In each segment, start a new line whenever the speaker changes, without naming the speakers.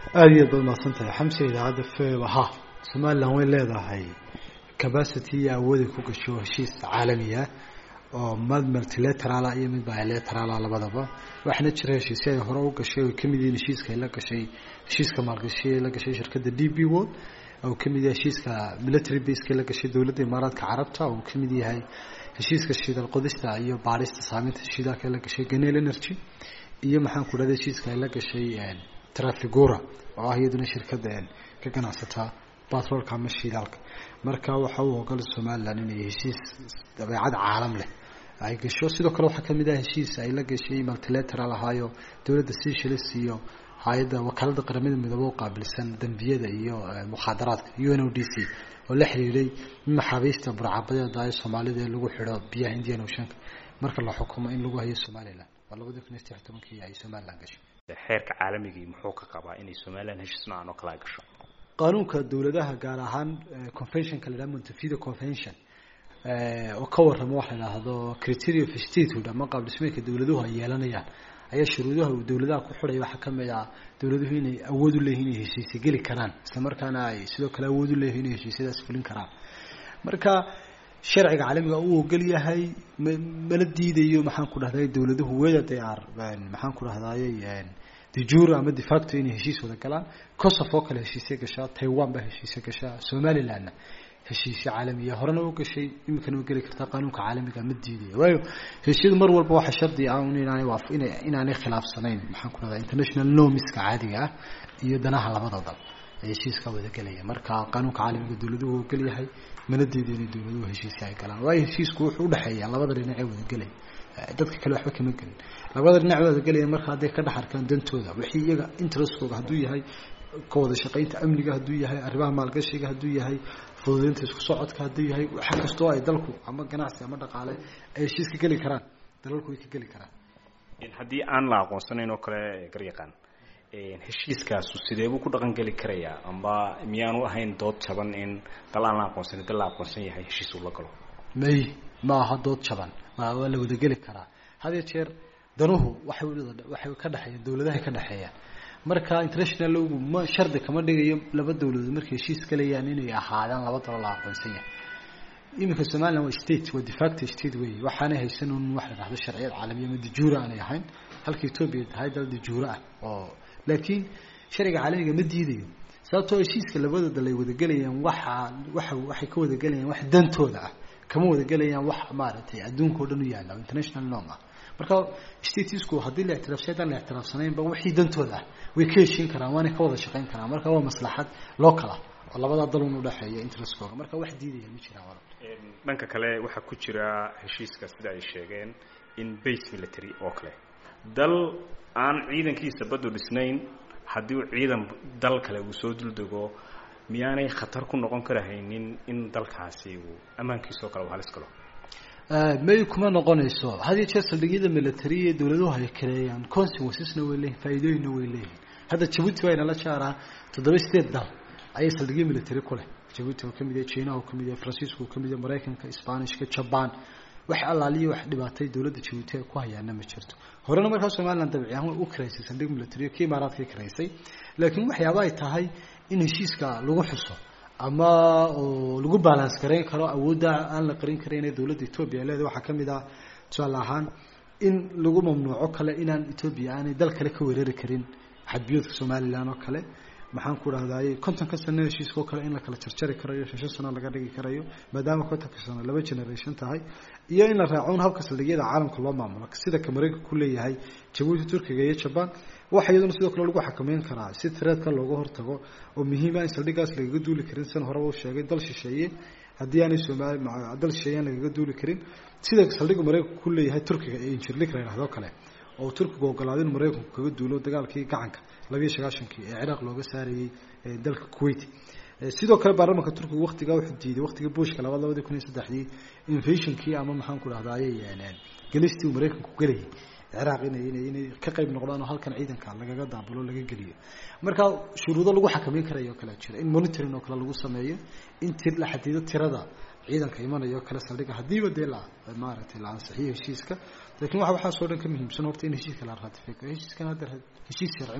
aada iyo aad baad mahadsan tahay xamse idaacadda feba ha somalilan way leedahay capacity iyo awooday ku gasho heshiis caalamiya oo mid multilaterala iyo mid bilaterala labadaba waxaana jira heshiisyo ay hore u gashay oo kamid yihiin heshiiska ay la gashay heshiiska maalgashi ay la gashay shirkadda d b world oo kamid yahay heshiiska military baseka la gashay dowladda imaaraadka carabta oo kamid yahay heshiiska shiidal qodista iyo baadhista saameynta shiidaalka ay la gashay ganel energy iyo maxaan ku dhahda heshiiska ay la gashay trafigura oo ah iyaduna shirkadda ka ganacsata batroolka ama shiidaalka marka waxa uu ogolay somalilan inay heshiis dabeecad caalam leh ay gasho sidoo kale waxaa kamid ah heshiis ay la gashay multilateral ahaayo dowladda seychelles iyo hay-adda wakaalada qaramada midoobe u qaabilsan dembiyada iyo mukhaadaraadka u n o d c oo la xiriiray maxaabiista burcabadeeda ee soomaalida ee lagu xidho biyaha indian oceanka marka la xukumo in lagu hayo somalilan waa labadii kun iyo saddex tobankii ay somalilan gashay
xeerka caalamigii muxuu ka qabaa inay somalilan heshiis noocan oo kale ay gasho
qaanuunka dowladaha gaar ahaan conventionka la yidhaha montevideo convention oo ka warrama waxa la yidhaahdo criteria of statehood ama qaab dhismeedka dowladuhu ay yeelanayaan ayaa shuruudaha uu dowladaha ku xidhaya waxaa kamid ah dowladuhu inay awood u leeyihin inay heshiisya geli karaan isla markaana ay sidoo kale awood u leeyihin inay heshiisyadaas fulin karaan marka sharciga caalamiga uu ogol yahay mala diidayo maxaan ku dhahday dowladuhu weda they are maxaan ku dhahdayy dejura ama defacto inay heshiis wada galaan kosof oo kale heshiisya gashaa taiwan baa heshiisya gashaa somalilandna heshiisya caalamiya horena u gashay iminkana u geli kartaa qaanuunka caalamiga ma diidaya waayo heshiisyadu mar walba waxa shardi ah inaanay waaf ina inaanay khilaafsanayn maxaan ku dhahdaa international normiska caadiga ah iyo danaha labada dal ee heshiiska wada gelaya marka qaanuunka caalamiga dowladuhu ogol yahay mana diidayo inay dowladuhu heshiisya ay galaan waayo heshiisku wuxuu udhexeeya labada dhinacee wada gelaya dadka kale waxba kama gelin labada dhinac wada gelaya marka hadday ka dhex arkaan dantooda wixii iyaga interestkooga hadduu yahay ka wada shaqaynta amniga hadduu yahay arrimaha maalgashiga hadduu yahay fududeynta isku socodka hadduu yahay waxa kastoo ay dalku ama ganacsi ama dhaqaale ay heshiis ka geli karaan dalalku way ka geli karaan
haddii aan la aqoonsanayn oo kale garyaqaan heshiiskaasu sidee buu ku dhaqan geli karayaa amba miyaanu ahayn dood jaban in dal aan la aqoonsanin dal la aqoonsan yahay heshiis uu la galo
may ma aha dood jaban waa la wada geli karaa had iyo jeer danuhu waxay waxay ka dhexeeyaan dowladahay ka dhexeeyaan marka international logu ma shardi kama dhigayo laba dowladood markay heshiis galayaan inay ahaadaan laba dalo la aqoonsan yahay iminka somaliland waa state waa defacto state wey waxaanay haysan un wax la dhahdo sharciyad caalamiya ama dajuura aanay ahayn halka ethoobia tahay dal dajuura ah oo laakiin sharciga caalamiga ma diidayo sababtoo heshiiska labada dal ay wadagelayaan waxa waxa waxay ka wadagelayaan wax dantooda ah kama wadagelayaan wax maaragtay adduunka o dhan u yaalla international norm ah marka statesku haddii la ictiraafsay haddaan la ictiraafsanaynba wixii dantooda ah way ka heshiin karaan waanay ka wada shaqayn karaan marka waa maslaxad local ah oo labada dal un udhexeeya interestkooga marka wax diidaya ma jiraan wala
dhanka kale waxaa ku jira heshiiska sida ay sheegeen in base military oo kale dal aan ciidankiisa badu dhisnayn haddii uu ciidan dal kale uu soo duldego miyaanay khatar ku noqon karahaynin in dalkaasi uu ammaankiisa oo kale uu halis galo
may kuma noqonayso had iyo jeer saldhigyada military ee dowladuhu ay kaleeyaan consequencesna way leeyihin faa'iidooyinna way leeyihin hadda jabuuti waa inala jaaraa toddoba sideed dal ayay saldhigyo military ku leh jabuuti oo kamid yahay china oo kamid yahay francisco oo kamid yahay maraykanka spanishka jaban wax allaaliyo wax dhibaatay dowladda jabuuti ay ku hayaana ma jirto horena markaa somaliland dabci ahaan way u karaysay saldhig military kii imaaraadka karaysay laakiin waxyaaba ay tahay in heshiiska lagu xuso ama oo lagu balance garayn karo awoodda aan la qarin karin ee dowladda etoobiya leeda waxaa kamid ah tusaale ahaan in lagu mamnuuco kale inaan etoobiya aanay dal kale ka weerari karin xadbiyoodka somalilan oo kale maxaan ku dhahdaay kontonka sano heshiiska oo kale in la kala jarjari karayo shan shan sano laga dhigi karayo maadaama kontonka sano laba generation tahay iyo in la raaco un habka saldhigyada caalamka loo maamulo sida ka maraykanka ku leeyahay jabuuti turkiga iyo jaban waxa iyaduna sidoo kale lagu xakameyn karaa si tireedka looga hortago oo muhiima in saldhigaas lagaga duuli karin san horeba u sheegay dal shisheeye haddii aanay somaali dal shisheeye aan lagaga duuli karin sida saldhiga maraykanka ku leeyahay turkiga ee injirlik la yidhahdo kale oo turkigu ogolaaday in maraykanku kaga duulo dagaalkii gacanka labiiyo sagaashankii ee ciraaq looga saarayey dalka kuwait sidoo kale baarlamanka turkiga waktigaa wuxuu diiday waktigii bushka labaad labadii kun iyo saddexdii invasionkii ama maxaan ku dhahdaayey gelistii uu maraykanku gelayay ciraaq inay inay inay ka qayb noqdaan oo halkan ciidanka lagaga daabulo laga geliyo marka shuruudo lagu xakameyn karayo kale jira in monitoring oo kale lagu sameeyo in tir la xadido tirada ciidanka imanayo kale saldhiga haddiiba dee la maaragtay la ansixiyo heshiiska laakiin waxa waxaasoo dhan ka muhiimsan horta in heshiiska la ratifeeyo heshiiskan hadda heshiis sharci maaha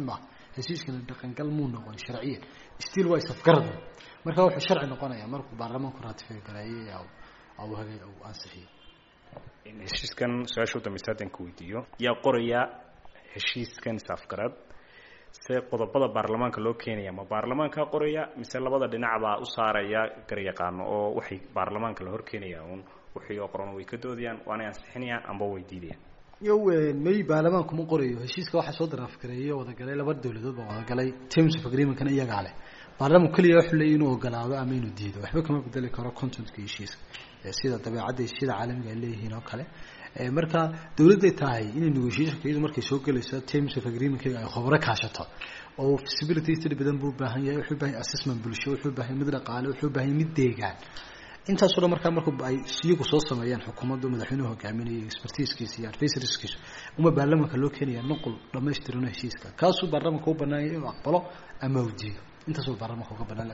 heshiiskana dhaqangal muu noqon sharciyan still waa isafgarada marka wuxuu sharci noqonaya markuu baarlamaanku ratify gareeyay au hagay au ansixiyey
heshiiskan su-aasha u dambaysa haddaan ka weydiiyo yaa qoraya heshiiskan isafgarad se qodobada baarlamaanka loo keenaya ma baarlamaankaa qoraya mise labada dhinacbaa u saaraya garyaqaano oo waxay baarlamaanka la horkeenaya un wixii oo qoran way ka doodayaan waanay ansixinayaan amba way diidayaan
yo may baarlamaanku ma qorayo heshiiska waxaa soo daraafgareeyay wadagalay laba dawladood baa wadagalay terms of agreementkana iyagaa leh baarlamaanku keliya wuxuu leeyay inuu ogolaado ama inuu diido waxba kama bedeli karo contentka heshiiska sida dabeecadda heshiida caalamiga ay leeyihiin oo kale marka dawladday tahay inay negotiationka iyadu markay soo gelayso terms of agreementkayga ay khobro kaashato oo feasibility study badan buu baahan yahay wuxuu baahan yahay assessment bulsho wuxuu baahan yahay mid dhaqaale wuxuu baahan yahay mid deegaan intaasoo dhan markaa marku ay iyagu soo sameeyaan xukuumaddu madaxweynuhu hogaaminaya expertiskiisa iyo advisorskiisa uma baarlamaanka loo keenaya nuqul dhamaystirano heshiiska kaasuu baarlamaanka u banaanyay inuu aqbalo ama u diido intaasuu baarlamaanka uga banaan